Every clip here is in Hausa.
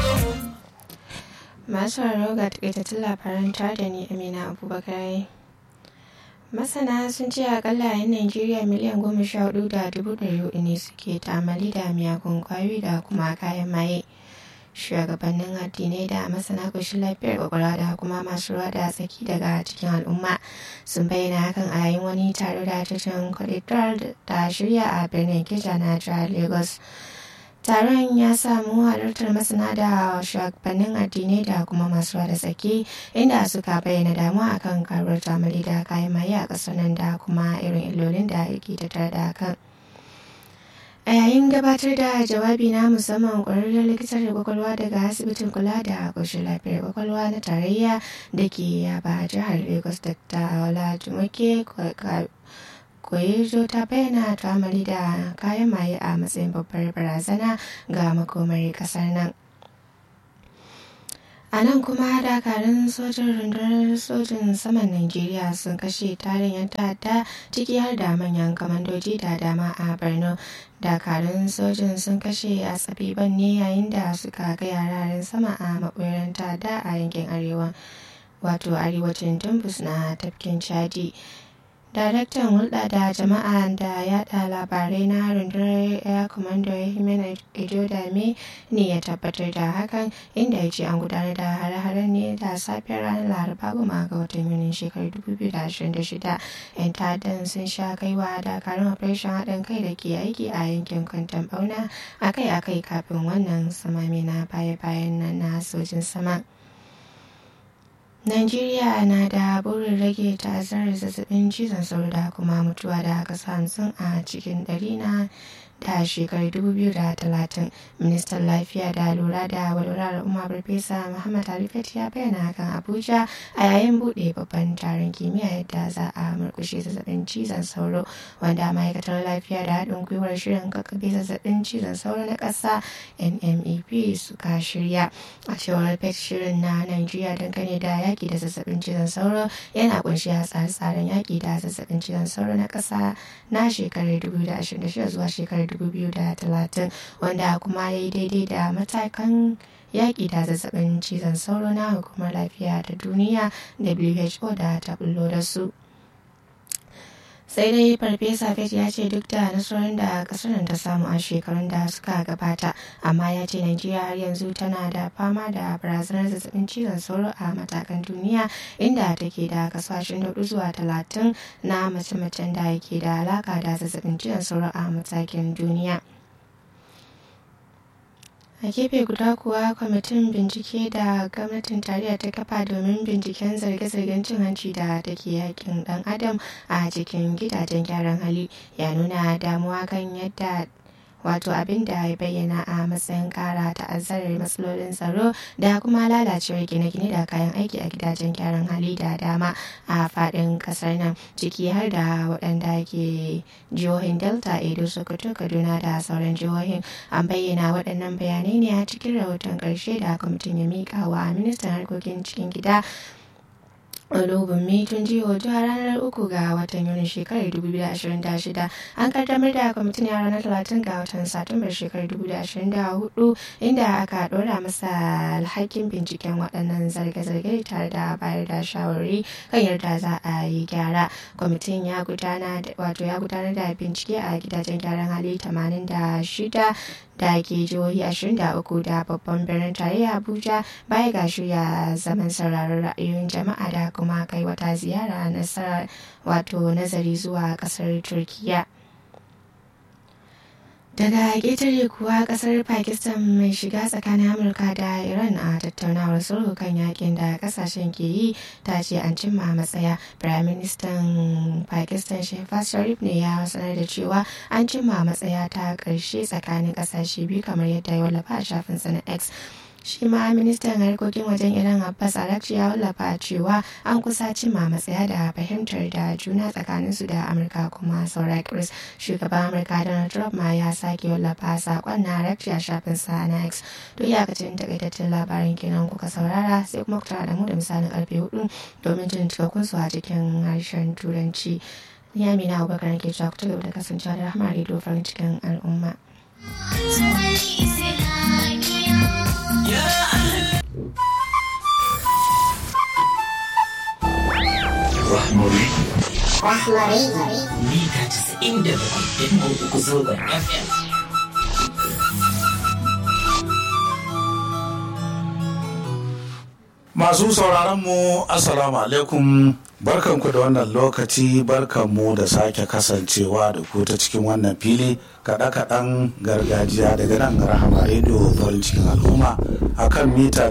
masu sauraro ga takaitattun labaran tare da ni amina abubakar masana sun ce akalla yan najeriya miliyan goma sha hudu da dubu ɗari hudu ne suke tamali da miyagun kwayoyi da kuma kayan maye shugabannin addinai da masana koshin lafiyar kwakwalwa da kuma masu ruwa da tsaki daga cikin al'umma sun bayyana hakan a yayin wani taro da tashin kwadidar da shirya a birnin kija na jihar lagos taron ya samu halartar masana da shugabannin addinai da kuma masu da tsaki inda suka bayyana damuwa akan karuwar tamali da kayan maye a ƙasar nan da kuma irin illolin da yake tattare da hakan a yayin gabatar da jawabi na musamman ƙwararren likitar kwakwalwa daga asibitin kula da ƙoshin lafiyar kwakwalwa na tarayya da ke yaba jihar lagos dr ola jumoke koyejo ta bayyana tamali da kayan maye a matsayin babbar barazana ga makomar kasar nan a nan kuma dakarun sojin rundunar sojin saman najeriya sun kashe tarin yan ta'adda ciki har da manyan kamandoji da dama a borno dakarun sojin sun kashe a tsabiban ne yayin da suka kai yararen sama a maɓoyar ta'adda a yankin arewa wato arewacin tumbus na tafkin chadi daraktan hulɗa da jama'a da yada labarai na rundunar air commander himena ejodame ne ya tabbatar da hakan inda ya ce an gudanar da hare-haren ne da safiyar ranar laraba goma ga watan yunin shekarar 2026 yan ta'addan sun sha kaiwa dakarun operation haɗin kai da ke aiki a yankin kwantan bauna akai-akai kafin wannan samami na baya-bayan nan na sojin sama. Najeriya na da burin rage ta'azzarar zazzabin cizon sauro da kuma mutuwa da aka hamsin a cikin ɗari na da shekarar 2030 ministan lafiya da lura da walwalar al'umma farfesa muhammad alifat ya bayyana hakan abuja a yayin buɗe babban taron kimiyya yadda za a murkushe zazzabin cizon sauro wanda ma'aikatar lafiya da haɗin gwiwar shirin kakkaɓe zazzabin cizon sauro na ƙasa nmep suka shirya a cewar pet shirin na najeriya dangane da yaƙi da zazzabin cizon sauro yana kunshi a tsare-tsaren yaƙi da zazzabin cizon sauro na ƙasa na shekarar 2026 zuwa shekarar 2030 wanda kuma ya yi daidai da matakan yaƙi da zazzabin cizon sauro na hukumar lafiya ta duniya who da ta bullo da su sai dai farfesa fet ya ce duk da nasarorin da kasar ta samu a shekarun da suka gabata amma ya ce najeriya har yanzu tana da fama da barazanar zazzabin cizon sauro a matakan duniya inda take da kaso 24 zuwa 30 na mace-macen da ke da alaka da zazzabin cizon sauro a matakin duniya a gefe guda kuwa kwamitin bincike da gwamnatin tarayya ta kafa domin binciken zarge-zargen cin hanci da take yakin dan adam a cikin gidajen gyaran hali ya nuna damuwa kan yadda wato abin da ya bayyana a matsayin kara ta'azzarar matsalolin tsaro da kuma lalacewar gine-gine da kayan aiki a gidajen gyaran hali da dama a fadin kasar nan ciki har da waɗanda ke jihohin delta edo sokoto kaduna da sauran jihohin an bayyana waɗannan bayanai ne a cikin rahoton ƙarshe da kwamitin ya miƙa wa ministan harkokin cikin gida Olubunmi tun jiho zuwa ranar uku ga watan Yuni shekarar 2026 an kaddamar da kwamitin a ranar 30 ga watan Satumbar shekarar 2024 inda aka ɗora masa alhakin binciken waɗannan zarge-zarge tare da bayar da shawarwari kan yadda za a yi gyara. Kwamitin ya gudanar da bincike a gidajen gyaran hali 86 da ke jihohi 23 da babban birnin tarayya abuja baya ga shirya zaman sauraron ra'ayoyin jama'a da kuma kai wata ziyara nasara wato nazari zuwa kasar turkiya daga ƙetare kuwa ƙasar pakistan mai shiga tsakanin amurka da iran a tattaunawar sulhu kan yakin da ƙasashen ke yi ta ce an cimma matsaya prime minister pakistan shehbaz sharif ne ya sanar da cewa an cimma matsaya ta ƙarshe tsakanin ƙasashe biyu kamar yadda ya wallafa a shafin na x shi ma ministan harkokin wajen iran abbas arakci ya wallafa cewa an kusa cimma matsaya da fahimtar da juna tsakanin su da amurka kuma saura chris shugaban amurka donald trump ma ya sake wallafa sakon na arakci a shafin sa na x to iyakacin takaitaccen labarin kenan kuka saurara sai kuma ku tara da mu da misalin karfe hudu domin jin cikakkun su a cikin harshen turanci ni amina abubakar ke cewa ku ci gaba da kasancewa da rahama rediyo farin cikin al'umma Yeah. Rahma Radio. mita 97.3 zangon FM. Masu sauraron mu Assalamu alaikum barkanku da wannan lokaci barkanmu da sake kasancewa da ku ta cikin wannan fili kaɗe-kaɗen gargajiya daga nan rahama rediyo farin cikin al'umma a kan mita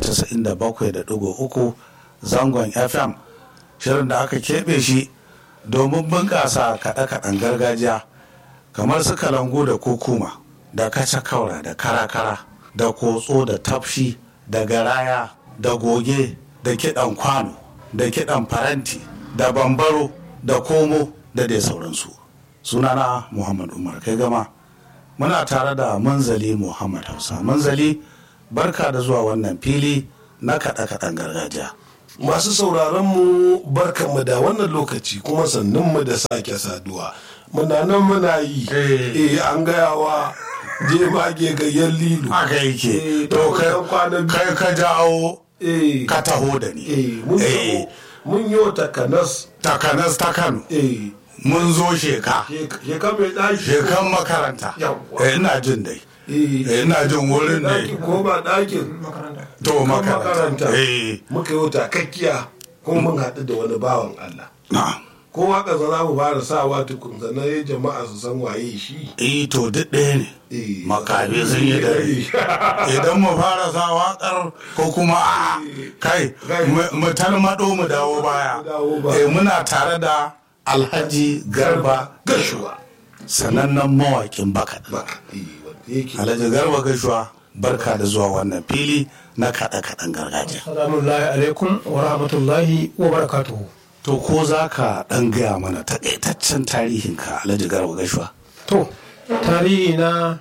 97.3 zangon FM shirin da aka keɓe shi domin bunƙasa kaɗe-kaɗen gargajiya kamar su kalangu da kukuma da kaca-kaura da kara-kara da kotso da tafshi da garaya da goge da kiɗan kwano da kiɗan faranti da bambaro da komo da dai sauransu sunana muhammad umar kai gama muna tare da manzali muhammad hausa manzali barka da zuwa wannan fili na kaɗe-kaɗen gargajiya Masu sauraron mu barkanmu da wannan lokaci kuma sannunmu da sake saduwa. Muna nan muna yi. Eh. Eh an gayawa je mage gayyar lilu. haka yake Eh, to da kai wannan kwanan kai ka jawo Eh. ka taho da ni Eh mun Eh, taho mun yi takanas. takanas ta kano Eh mun zo sheka sheka mai ɗaki. shekan makaranta Yawwa. Eh, ina jin dai Eh. Eh, ina jin wurin Ɗaki ne ko ba ɗakin. to Kan makaranta eh Muka yi takakkiya kuma mun haɗu da wani bawan Allah. na Kowa ƙasa za mu fara sawa tukun sannan jama'a su san waye shi. eh to duk ɗaya ne Eh. makabe sun yi dare idan mu fara sa waƙar ko kuma a kai mu- mu tarmaɗo mu dawo baya Mu dawo baya. Eh, muna tare da alhaji garba gashuwa sanannen mawaƙin bakaɗa ba eh, wanda yake alhaji garba gashuwa barka da zuwa wannan fili na kaɗe-kaɗen gargajiya Salamullahi alaikum wa rahmatullahi wa barakatuhu. to ko za ka ɗan gaya mana taƙaitaccen tarihinka alhaji garba gashuwa To, tarihi na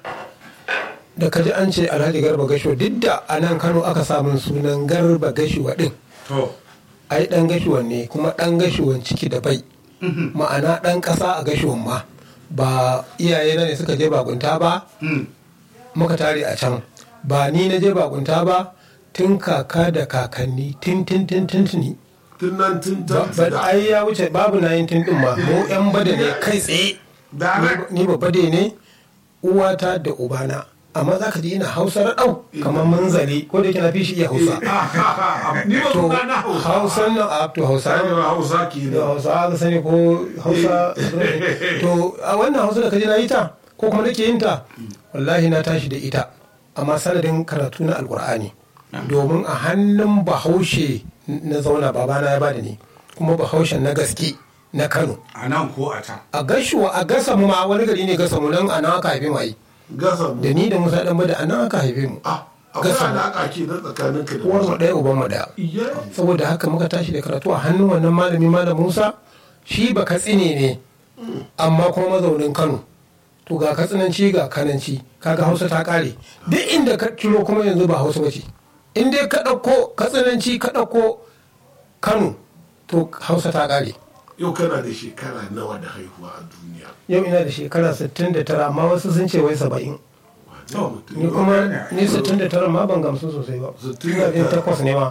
da kaji an ce Alhaji Garba Gashuwa duk da a nan Kano aka samun sunan Garba Gashuwa ɗin. to Ai ɗan Gashuwan ne kuma ɗan Gashuwan ciki da bai. Ma'ana ɗan ƙasa a Gashuwan ma. Ba iyaye na ne suka je bakunta ba, muka tare a can. Ba ni na je bakunta ba, tun kaka da kakanni, tin tin tin tin tuni. tun nan tun Ba- tan ba- ai ya wuce babu na yin din ma mu yan bada ne kai tsaye Direct. ni ba bade ne uwata da ubana amma za ka ji ina hausa raɗau kamar munzali ko da yake na fi shi iya hausa ni ba to kuna na hausa hausa nan a to hausa Sani ba hausa ke da da hausa aka sani ko hausa to a wannan hausa da ka ji na yi ta ko kuma nake yin ta wallahi na tashi da ita amma sanadin karatu na alkur'ani domin a hannun bahaushe na zauna babana ya bada ni kuma bahaushen na gaske na kano a nan ko a can a gashuwa a gasa mu ma wani gari ne gasa mu nan a nan aka haife mu ai gasa mu da ni da musa dan bada a nan aka haife mu ah akwai gasa mu alaƙa ke na tsakanin ka da uwar mu hausa ɗaya uban mu ɗaya iya saboda haka muka tashi da karatu a hannun wannan malami malam musa shi ba katsine ne amma kuma mazaunin kano to ga katsinanci ga kananci kaga hausa ta kare duk inda ka kiro kuma yanzu ba hausa bace in dai ka ɗauko katsinanci ka ɗauko kano to hausa ta kare yau kana da shekara nawa da haihuwa a duniya yau ina da shekara 69 amma wasu sun ce wai 70 Wane mutum ni kuma ni 69 ma ban gamsu sosai ba ina jin takwas ne ma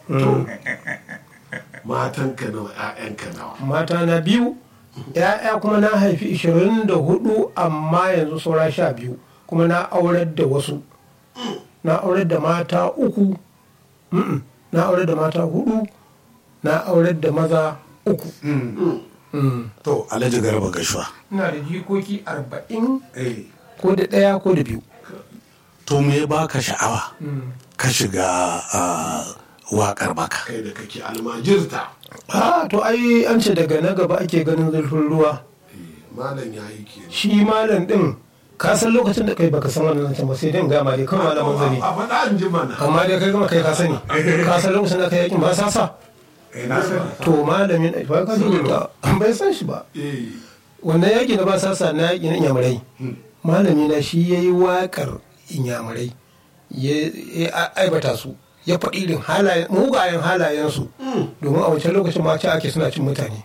matanka nawa ƴaƴanka nawa mata na biyu ya'ya kuma na haifi 24 amma yanzu saura sha biyu kuma na aurar da wasu na aurar da mata uku mm-mm, na aurar da mata hudu na aurar da maza uku Mm. to alhaji garba gashuwa ina da jikoki arba'in eh ko da ɗaya ko da biyu to me ya baka sha'awa ka shiga ah, waƙar baka kai da kake almajirta ah to ai an ce daga na gaba ake ganin zurfin ruwa Eh, malam ya yi ke shi malam din ka san lokacin da kai baka san wannan zancen ba sai dai in gama dai kawai malamin zane a faɗa an ji mana amma dai kai gama kai ka sani ka san lokacin da kai yakin ba sa sa to malamin ba ka san da bai san shi ba eh wannan yaki na ba sa sa na yaki na inyamurai malami na shi yayi wakar inyamurai ya ya aibata su ya faɗi irin halayen mugayen halayensu domin a wancan lokacin ma ce ake suna cin mutane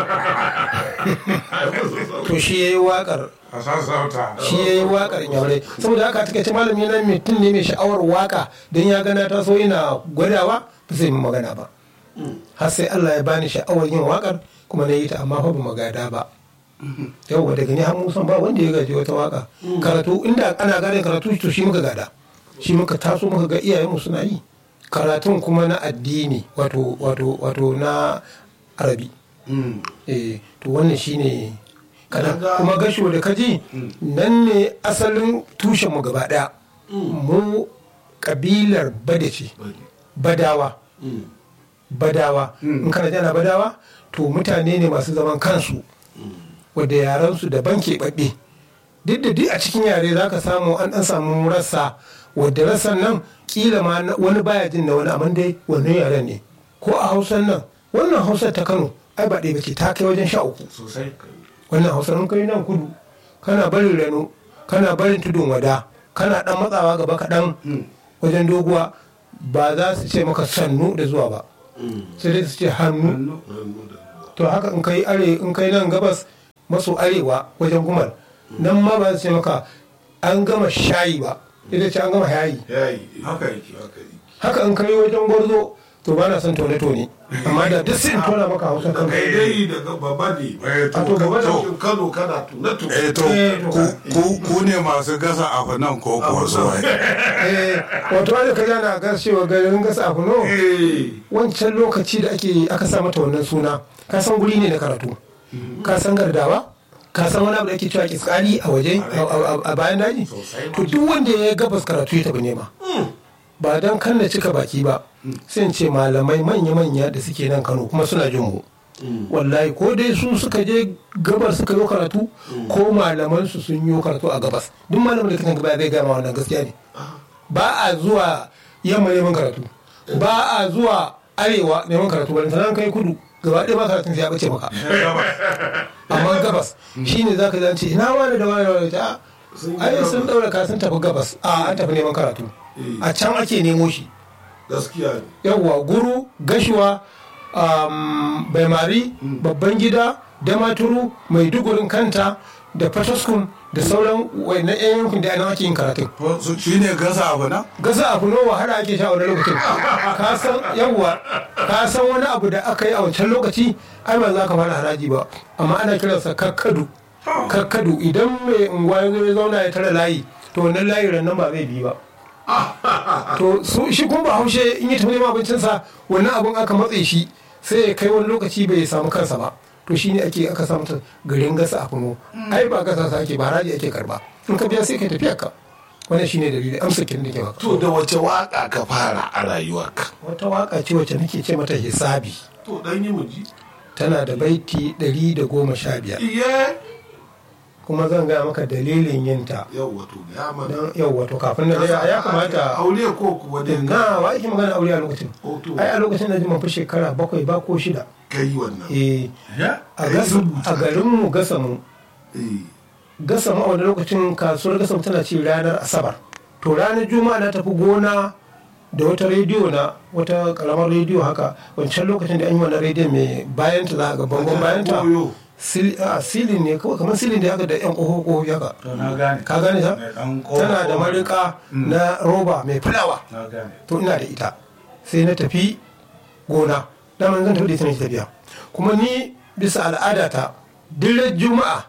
to shi ya yi waƙar a sassauta shi ya yi waƙar inyamurai saboda haka take ce malami na mutum ne mai sha'awar waƙa don ya gana ta so ina gwadawa ba zai yi magana ba har sai Allah ya bani sha'awar yin wakar kuma na yi ta amma fa ba magada ba yawwa daga ni har musan ba wanda ya gaji wata waka karatu inda ana gane karatu to shi muka gada shi muka taso muka ga iyayenmu suna yi karatun kuma na addini wato wato wato na arabi eh to wannan shine kadan Kaga- kuma gasho da kaji nan ne asalin tushen mu gaba daya mu kabilar bada ce badawa badawa in kana jana badawa to mutane ne masu zaman kansu wadda yaransu daban keɓaɓɓe duk da duk a cikin yare za ka samu an ɗan samu rassa wadda rassan nan kila ma na- wani baya jin na wani amma dai wannan yaren ne ko a hausan nan wannan hausar ta kano ai ba ɗaya bace ta kai wajen sha uku sosai wannan hausar in kai nan kudu kana barin rano kana barin tudun wada kana dan matsawa gaba kaɗan wajen doguwa ba za su ce maka sannu da zuwa ba sai dai su ce hannu to haka in kai are in kai nan gabas maso arewa wajen gumal nan ma ba su ce maka an gama shayi ba ita ce an gama yayi yayi haka yake haka yi haka in kai wajen gwarzo to ba na son tone-tone amma da duk sai in tona maka hausa da kan kai dai daga baba ne Eh, to, A to, gaba da- cikin kano kana tuna tuna eh to Eh, to. ku- ku- ku ne masu gasa abu nan ko kuwa zuwa eh wato wanda ka jana ga cewa garin gasa a kuno eh wancan lokaci da ake aka sa mata wannan suna ka san guri ne na karatu ka san gardawa ka san wani abu da ake cewa kiskali a waje a- a- a bayan daji to duk wanda ya gabas karatu ya tafi nema ba don kan na cika baki ba sai in ce malamai manya-manya da suke nan kano kuma suna jin mu wallahi ko dai su suka je gabar suka yi karatu ko malaman su sun yi karatu a gabas duk malamin da kan gaba zai gama wannan gaskiya ne ba a zuwa yamma neman karatu ba a zuwa arewa neman karatu ba sanan kai kudu gaba ɗaya ba karatun sai ya bace maka amma gabas shine zaka zance ina wani da wani da wani ta ai sun daura ka sun tafi gabas a an tafi neman karatu a can ake nemo shi gaskiya ne yawwa guru gashuwa um, baimari babban gida damaturu maidugurin kanta da fataskum da sauran wayannan yan yankin da ana ake yin karatun shi ne gasa abu nan gasa abu nawa har ake sha a wani lokacin ka san yawwa ka san wani abu da aka yi a wancan lokaci ai ba za ka fara haraji ba amma ana kiransa kakkadu kakkadu idan mai unguwa ya zo ya zauna ya tara layi to wannan layi nan ba zai bi ba to su shi kuma ba haushe in yi tafi neman abincinsa wannan abun aka matse shi sai ya kai wani lokaci bai samu kansa ba to shi ne ake aka samu ta garin gasa a kuno ai ba gasa sa ake ba haraji ake karba in ka biya sai ka tafiya ka wannan shi ne dalilin amsa kin da ke maka to da wace waka ka fara a rayuwarka wata waka ce wacce nake ce mata hisabi to dan yi muji tana da baiti ɗari da goma sha biyar iye kuma zan gaya maka dalilin yinta yau wato ya mana don yau wato kafin na ya ya kamata aure ko kuwa dai ka na wa ake magana aure a lokacin Oh, to. ai a lokacin da ji mafi shekara bakwai ba ko shida kai wannan eh ya a gasa a garinmu gasa mu eh gasa mu a wani lokacin kasuwar gasa mu tana ci ranar asabar to ranar juma'a na tafi gona da wata rediyo na wata karamar rediyo haka wancan lokacin da an yi wannan rediyo mai bayan ta za a ga bangon bayan ta Goyo. Sil- a, silin ne kawai kamar silin da haka da yan ƙoho ƙoho haka to na gane ka gane ta Mai ɗan ƙofa- tana da marika na roba mai fulawa na gane to ina da ita sai na tafi gona daman zan tafi da ita ne tafiya kuma ni bisa al'adata duk juma'a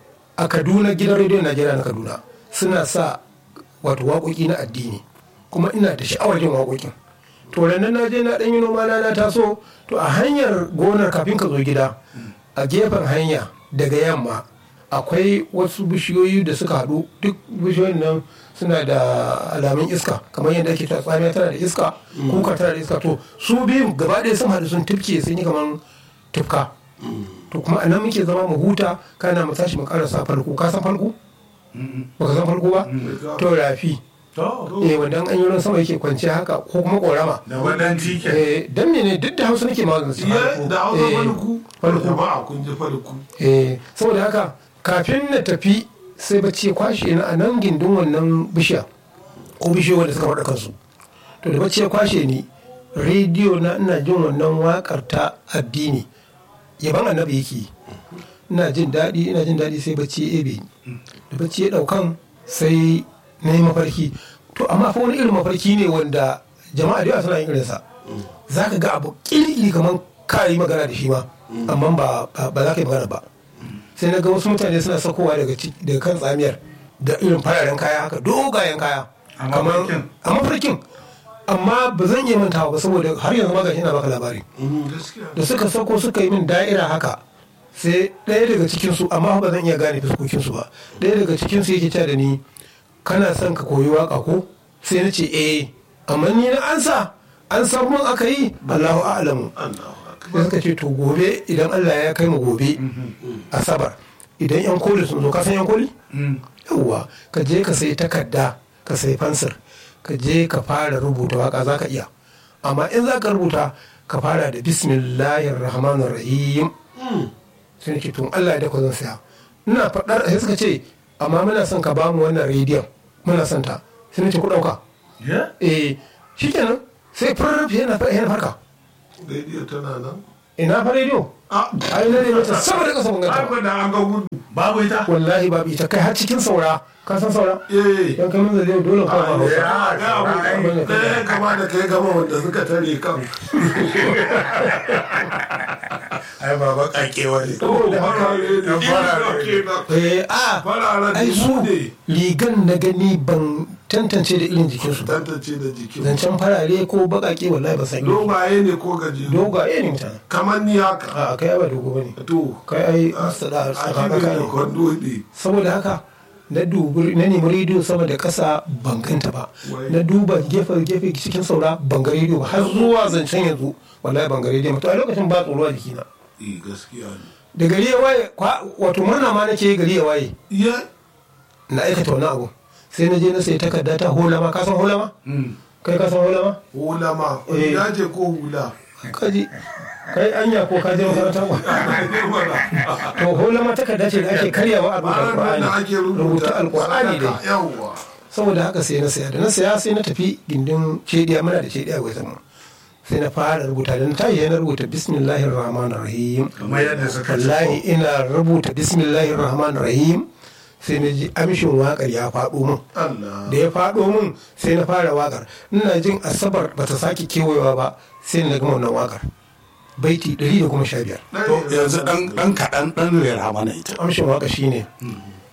a kaduna gidan rediyon najeriya na kaduna suna sa wato waƙoƙi na addini kuma ina da sha'awar jin waƙoƙin to ranar na je na ɗan yi noma na na taso to a hanyar gonar kafin ka zo gida a gefen hanya daga yamma akwai wasu bishiyoyi da suka haɗu duk bishiyoyin nan suna da alamun iska kamar yadda ake ta tsamiya tana da iska kuka tana da iska to su biyun gaba ɗaya sun haɗu sun tufke sun yi kamar tufka to kuma a nan muke zama mu huta kana mu tashi mu karasa farko ka san farko baka san farko ba to rafi to eh wanda an yi ruwan sama yake kwanciya haka ko kuma korama da wadan tike eh dan mene duk da hausa nake magana su iye da hausa farko farko jama'a kun ji farko eh saboda haka kafin na tafi sai bacci ya kwashe ni a nan gindin wannan bishiya ko bishiyoyi wanda suka faɗa kansu to da bacci ya kwashe ni rediyo na ina jin wannan wakar ta addini yaban annabi yake yi. ina jin daɗi ina jin daɗi sai bacci ya ebe ni da bacci ya ɗaukan sai na yi mafarki to amma fa wani irin mafarki ne wanda jama'a da yawa suna yin irinsa za ka ga abu ƙiri kamar ka yi magana da shi ma amma ba ba za ka yi magana ba sai na ga wasu mutane suna sakowa daga ci- daga kan tsamiyar da irin fararen kaya haka dogayen kaya A kamar- mafarkin? a mafarkin amma ba zan iya mantawa ba saboda har yanzu ma gashi ina baka labari gaskiya da suka sako suka yi min da'ira haka sai ɗaya daga cikinsu amma ba zan iya gane fuskokinsu ba ɗaya daga cikinsu yake cewa da ni kana son ka koyi waka ko sai na ce eh amma ni na ansa an san mun aka yi Allahu a'lamu Allahu akbar sai suka ce to gobe idan Allah ya kai mu gobe asabar idan yan koli sun zo ka san yan koli yawwa ka je ka sai takarda ka sai fansir ka je ka fara rubuta waka za ka iya amma in za ka rubuta ka fara da bismillahir rahmanir rahim sai nake tun Allah ya dako zan saya ina faɗar sai suka ce amma muna son ka bamu wannan rediyon muna son ta sai nace ku ɗauka eh shikenan sai farrafe yana yana farka rediyo tana nan ina fa rediyo a ai na rediyo ta sama da ƙasa mun ganta ba. haka da an ga gudu babu ita wallahi babu ita kai har cikin saura ka san saura eh yan kai mun zai dole ka ba hausa ya ga abu ɗaya kama da kai gama wanda suka tare kan ai baba kakewa ne saboda haka eh a fararen ai su ne rigan na gani ban tantance da irin jikinsu ba tantance da jikin zancen farare ko baƙaƙe wallahi ba san yi dogaye ne ko gajeru dogaye ne mutane kamar ni haka a kai ba dogo bane to kai ai a sada shi tsakaka ne da ne kwando ne saboda haka na dubi na nemi rediyo sama da ƙasa ban ganta ba Wai. na duba gefe gefe cikin saura ban ga rediyo ba har zuwa zancen yanzu wallahi ban ga rediyo ba to a lokacin ba tsoro a jikina eh gaskiya ne da gari ya waye kwa- wato murna ma nake gari ya waye ya na aikata wani abu sai na je na sai takarda ta holama ka san holama kai ka san holama hula ma Eh. ya ce ko hula kaji kai anya ko ka je makaranta ba to holama takarda ce da ake karyawa a rubuta Ranar da ake alqur'ani rubuta rubuta alqur'ani sadaka, dai yawwa saboda haka sai na saya da na saya sai na tafi gindin cediya muna da cediya gwai mu sai na fara rubuta da na tashi na rubuta bismillahir rahmanir rahim kamar yadda suka ce wallahi ina rubuta bismillahir rahmanir rahim sai na ji amshin wakar ya faɗo min Allah da ya faɗo min sai na fara wakar ina jin asabar ba ta sake kewayewa ba sai na gama wannan wakar baiti 115 to yanzu dan dan kaɗan dan rera mana ita amshin waka shine